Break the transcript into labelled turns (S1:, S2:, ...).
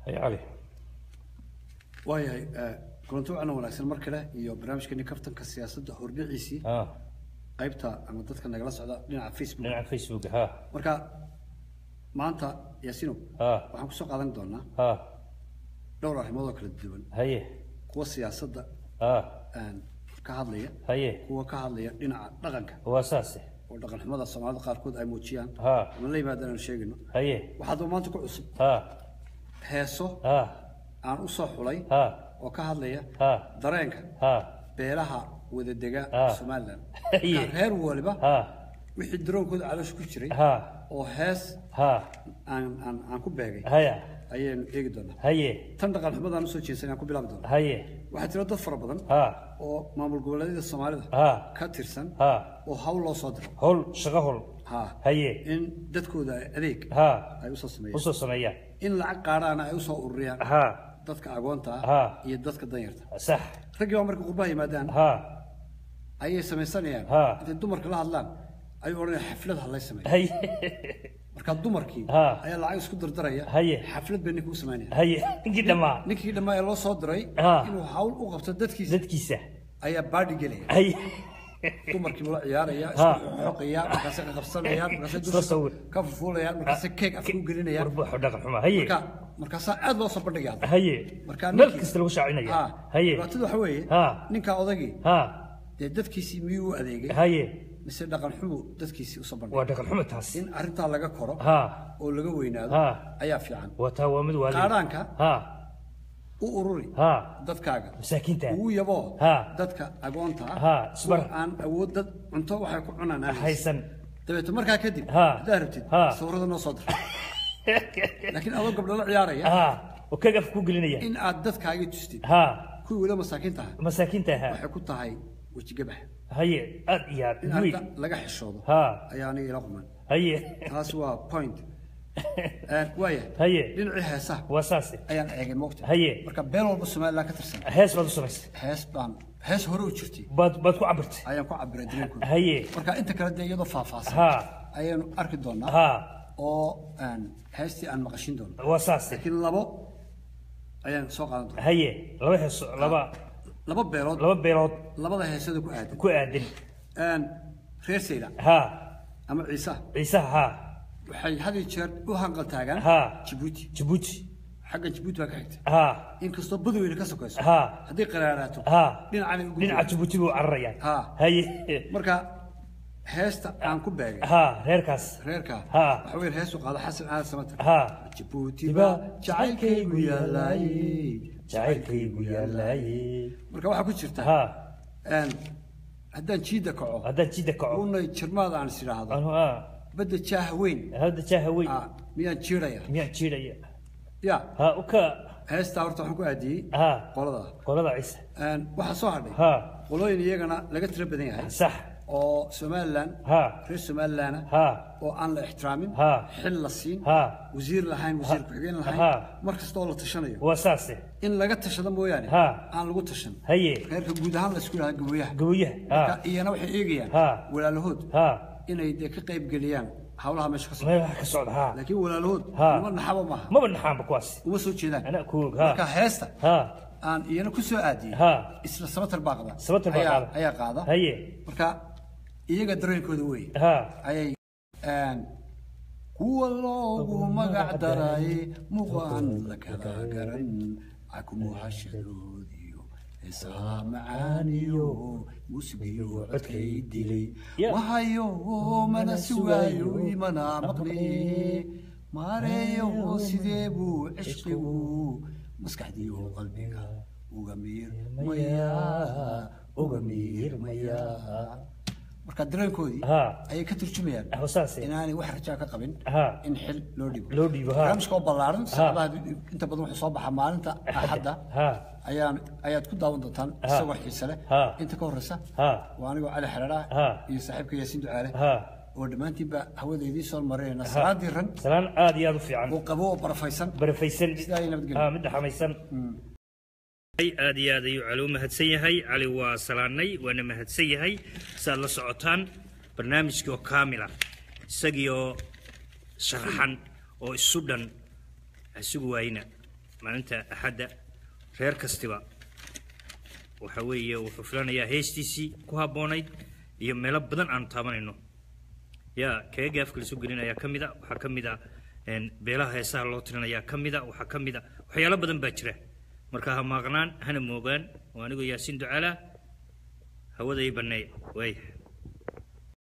S1: hay cali
S2: waayahay kulanti wacan wanaagsan mar kale iyo barnaamijkeeni kaftanka siyaasadda hordhiciisii
S1: ha
S2: qaybta ama dadka nagala socda dhinaca facebook
S1: dhinaca facebook ha
S2: marka maanta yaasino
S1: ha
S2: waxaan kusoo qaadan doonaa
S1: ha
S2: dhowr arrimood oo kala duwan
S1: haye
S2: kuwa siyaasadda
S1: ha
S2: aan ka hadlaya
S1: haye
S2: kuwa ka hadlaya dhinaca dhaqanka
S1: waa saase
S2: oo dhaqan xumada soomaalida qaarkood ay muujiyaan
S1: ha
S2: ama la yimaadaan aan sheegayno
S1: haye
S2: waxaad maanta ku cusub
S1: ha
S2: heeso
S1: ha
S2: aan u soo xulay
S1: ha
S2: oo ka hadlaya
S1: ha
S2: dareenka
S1: ha
S2: beelaha wadadega
S1: Ah.
S2: somalilan
S1: Haye.
S2: Marka reer waliba
S1: ha
S2: wixii daroonkooda caloosha ku jiray
S1: ha
S2: oo hees
S1: ha
S2: aan aan aan ku beegay
S1: haya
S2: ayaynu eegi doonaa
S1: haye
S2: tan dhaqan xumadaan usoo jeesan aan ku bilaabi doonaa
S1: haye
S2: waxaa jira dad fara badan
S1: ha
S2: oo maamul goboleedyada soomaalida
S1: ha
S2: ka tirsan
S1: ha
S2: oo hawl loo soo diro
S1: hol shaqo hol
S2: ha
S1: haye
S2: in dadkooda adeeg
S1: ha
S2: ay usoo sameeyaan
S1: usoo sameeyaan
S2: in lacag qaadhaana ay usoo ururiyaan
S1: ha
S2: dadka agoonta ah
S1: Ha.
S2: iyo dadka danyarta
S1: sax
S2: raggii baa marka qurbaha yimaadaan
S1: ha
S2: ayay samaysanayaan
S1: Ha.
S2: intay dumarka la hadlaan ayuu odhanaya xaflad ha lay sameeyo
S1: haye
S2: marka dumarkii
S1: Ha.
S2: ayaa lacag isku dardaraya
S1: Haye.
S2: xaflad bay ninka u samaynaya
S1: haye ninkii dhammaa
S2: ninkii dhammaa ee loo soo diray
S1: Ha.
S2: inuu hawl u qabto dadkiisa
S1: dadkiisa
S2: ayaa baadhi gelaya
S1: haye
S2: dumarkii buu la ciyaaraya
S1: Ha.
S2: isku xoqaya markaasay qabsanayaan markaasay
S1: Isla
S2: dusha
S1: sawir.
S2: ka fufuulayaan markaasay keeg afka u gelinayaan
S1: warbuuxo dhaqan xuma haye
S2: marka markaasaa aad loo soo bandhigaya
S1: haye
S2: marka
S1: meel
S2: ninkii-
S1: kasta lagu shaacinaya
S2: Ha.
S1: haye
S2: dhibaatadu waxa weeye
S1: Ha.
S2: ninka odagii
S1: ha
S2: dee dadkiisii miyuu u adeegay
S1: haye
S2: mise dhaqan xumu dadkiisii usoo bandhigay
S1: waa dhaqan xuma taas
S2: in arrintaa laga koro
S1: ha
S2: oo laga weynaado
S1: Ha.
S2: ayaa fiican
S1: waa taa waa mid waali
S2: qaadhaanka
S1: ha
S2: u ururi
S1: ha
S2: dadkaaga
S1: masaakiinta
S2: ugu yaboo
S1: Ha.
S2: dadka agoonta ah
S1: Ha,
S2: kuwa
S1: isbar.
S2: aan awood dad cunto waxay ku cunaan aan haysan.
S1: haysan
S2: dabeeto markaa kadib
S1: Ha.
S2: haddaad rabtid
S1: Ha.
S2: sawirada noo soo dir laakiin adoo gabdho la ciyaaraya
S1: ha oo kaga af ku gelinaya
S2: in aad dadkaagii tustid
S1: ha
S2: kuwii weliba masaakiinta ah
S1: masaakiinta ha
S2: waxay ku tahay wejigabax
S1: haye aad iyo aad
S2: in
S1: weyn
S2: arrinta laga xishoodo
S1: ha
S2: ayaa aniga ila quman
S1: haye
S2: taas waa point Eh, waaya
S1: haye
S2: dhinacii heesaha
S1: waa saase
S2: ayaan eegay moogta
S1: haye
S2: marka beel walba somaliland ka tirsan
S1: hees baad u samaysay
S2: hees baan hees hore u jirtay
S1: baad baad ku cabirtay
S2: ayaan ku cabiray dareenkooda
S1: haye
S2: marka inta kale dee iyadoo faahfaahsan
S1: ha
S2: ayaanu arki doonaa
S1: ha
S2: oo aan heestii aan maqashin doono
S1: waa saase
S2: laakiin labo ayaan soo qaadan doonaa
S1: haye laba heeso laba
S2: laba beelood
S1: laba beelood
S2: labada heesada ku aadan
S1: ku aadan
S2: Een, reer sayla
S1: ha
S2: ama ciise
S1: ciisaha ha
S2: waxay had iyo jeer u hanqal taagaan
S1: Ha.
S2: jibuuti
S1: jabuuti
S2: xaggan jibuuti baa ka xigta
S1: ha
S2: inkastoo badweyne ka sokayso
S1: ha
S2: haddii qaraaraato
S1: ha
S2: dhinacana ugu
S1: dhinaca jabuuti buu cararayaan
S2: Ha.
S1: haye
S2: marka heesta aan ku beegay
S1: ha reerkaas
S2: reerka
S1: Ha.
S2: waxa weeye heestu qaado xasan aadan samatar
S1: ha
S2: jibuuti
S1: Tiba,
S2: baa jacaylkaygu yaallaaye
S1: jacaylkaygu yaallaaye
S2: marka waxaa ku jirta
S1: ha
S2: een, haddaan jiida kaco
S1: haddaan jidda kaco
S2: unay jirmaada aan is idhaahdo
S1: anu ha
S2: badda jaaha weyn
S1: hadda jaaha weyn
S2: ah, miyaan jiidhaya
S1: miyaan jiidhaya
S2: ya
S1: ha u ka
S2: heestaa horta waxaan ku aadiyey
S1: ha
S2: qolada
S1: qolada ciise
S2: Een, waxaa soo hadhay
S1: ha
S2: qolooyin iyagana laga tiro badan yahay
S1: sax
S2: oo somalilan
S1: ha
S2: reer somalilandna
S1: ha
S2: oo aan la ixtiraamin
S1: Ha.
S2: xil la siin
S1: ha
S2: wasiir lahayn wasiir ku-xigeen
S1: Ha.
S2: lahayn mar kasta oo la tashanayo
S1: waa saase
S2: in laga tashado mooyaane
S1: Ha.
S2: aan lagu tashan
S1: haye
S2: reerka guud ahaan la isku yidhahda gaboyaha
S1: gawayaha
S2: Marka
S1: ha
S2: iyana waxay eegayaan
S1: Ha.
S2: walaalahood
S1: ha
S2: inay dee ka qayb geliyaan hawlaha meesha ka socda
S1: meel wax ka socda ha
S2: laakiin walaalahood
S1: Ha.
S2: nima naxaba maaha
S1: maba naxaanba kuwaas
S2: uma soo jeedaan
S1: anaa ku og ha
S2: marka heesta
S1: ha
S2: aan iyana ku soo aadiyey
S1: ha
S2: isla sabatar baa qada
S1: Sabatar baa
S2: Ayaa-
S1: qaada.
S2: ayaa qaada
S1: haye
S2: marka iyaga dareenkooda wey
S1: ha
S2: ayay een, kuwa loogu magac daray muqaan la kala garan akumuhashadoodiyo heesaha macaaniyo muusigiyo codkay dilay
S1: Yeah.
S2: wahayo mana sugaayo imana maqli maareeyo sidee buu cishqigu maskaxdiyo qalbiga uga miirmaya uga miirmaya marka dareenkoodii
S1: ha
S2: ayay ka turjumayaan
S1: ah saase
S2: inaanay wax rajaa ka qabin
S1: ha
S2: in xil loo dhibo
S1: loo dhiibo ha
S2: barnaamijka oo ballaaran saacadaha inta badan wuxuu soo baxaa maalinta axadda
S1: ha
S2: ayaan ayaad ku daawan doontaan
S1: Ha.
S2: isagoo xiise leh
S1: Ha.
S2: inta ka horreysa
S1: ha
S2: waa anigoo cali xereera
S1: Ha.
S2: iyo saaxiibka yaasiin ducaale
S1: ha
S2: oo dhammaantiinba hawada idiin soo marinayna salaadii ran
S1: salaan aad iyo aad u fiican
S2: oo qabo oo barafaysan
S1: barafaysan
S2: sidaa ay nabadgelyo
S1: ha mid dhaxamaysan aad iyo aad ayuu cali u mahadsan yahay cali waa salaanay waana mahadsan yahay saaad la socotaan barnaamijkii oo kaamila isagii oo sharaxan oo isu dhan isugu waayna maalinta axadda reer kastiba waxa weeye wuxuu filanayaa heestiisii ku habboonayd iyo meelo badan aanu taabanayno yaa kaga gaafka lasoo gelin ayaa ka mid a waxaa ka mid a een, beelaha heesaha loo tirinayaa ka mid a waxaa ka mid a waxyaalo badan baa jira marka ha maaqnaan hana moogaan oo anigoo yaasiin ducaalaa hawada ii banneeya waaya